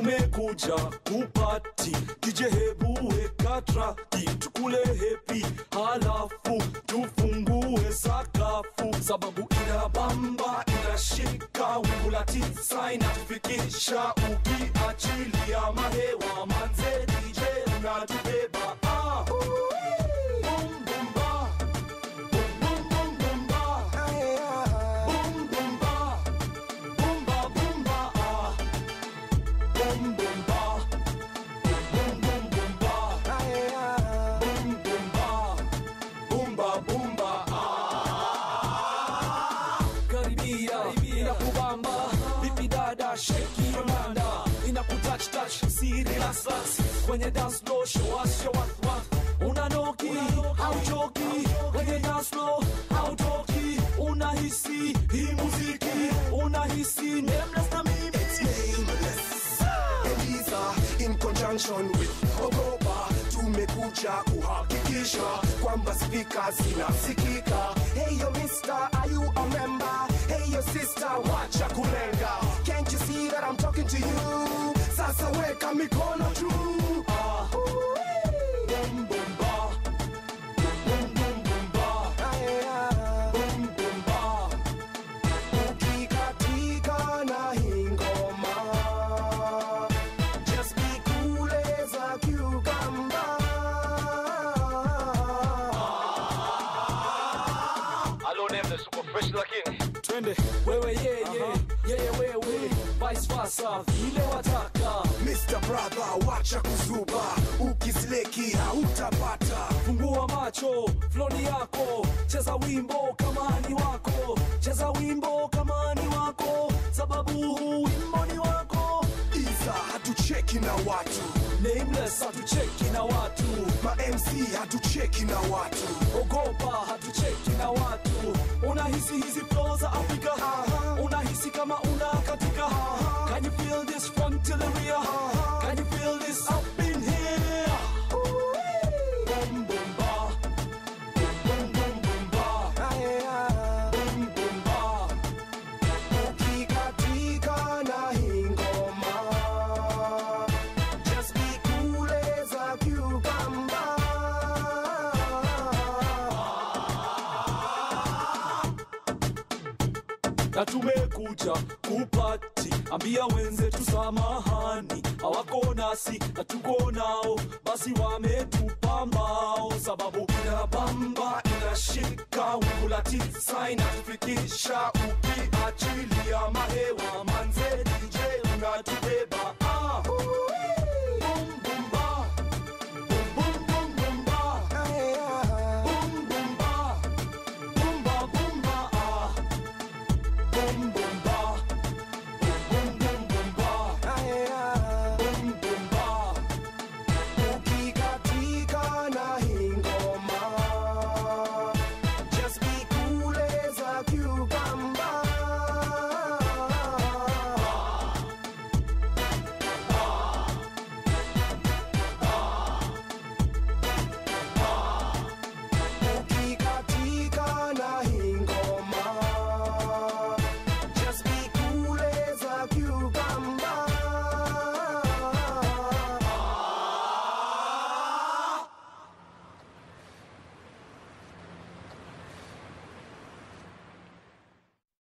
tumekuja kupati kije hebu weka traki tukule hepi halafu tufungue sakafu sababu inabamba inashika wingu la tisa inatufikisha ukiachilia mahewa manze dj unatubeba ah. Boom, boom, ba. Boom, boom, boom, boom, ba. Boom, boom, ba. Boom, ba, boom, ba, ah. Boom, boom, ba. Boom, boom, boom, ba. Boom, boom, ba. Boom, ba, boom, ba, ah. Karibia, inakubamba vipi dada sheki yonanda inakutouch touch si relax relax kwenye dance floor show us your what what unanoki hauchoki kwenye dance floor hautoki unahisi hii muziki unahisi nameless na mimi nameless. Eliza in conjunction with Ogopa tumekuja kuhakikisha kwamba spika zinasikika. Hey yo mister, are you a member? Hey yo sister, wacha kulenga. Can't you see that I'm talking to you? Sasa weka mikono juu. Ah. Boom, boom, ba. Boom, boom, boom, ba. Boom, boom, ba. Ukikatika na hii ngoma Just be cool as a cucumber Hello, Nameless, uko fresh lakini twende wewe yeye yeye wewe vice versa vile wataka Mr. Brother, wacha kuzuba, ukisleki hautapata. fungua macho floni yako cheza wimbo kama ni wako cheza wimbo kama ni wako sababu huu wimbo ni wako Iza hatucheki na watu, nameless hatucheki na watu ma MC hatucheki na watu. ogopa hatucheki na watu unahisi hizi flow za afrika unahisi kama una katika can you feel this front to the rear can you feel this up in here boom boom ba boom boom boom ba boom boom ba Ukikatika na hii ngoma, just be cool as a cucumber. na tumekuja kupati ambia wenzetu samahani hawako nasi na tuko nao basi wametupa mbao sababu inabamba inashika wingu la tisa inatufikisha uki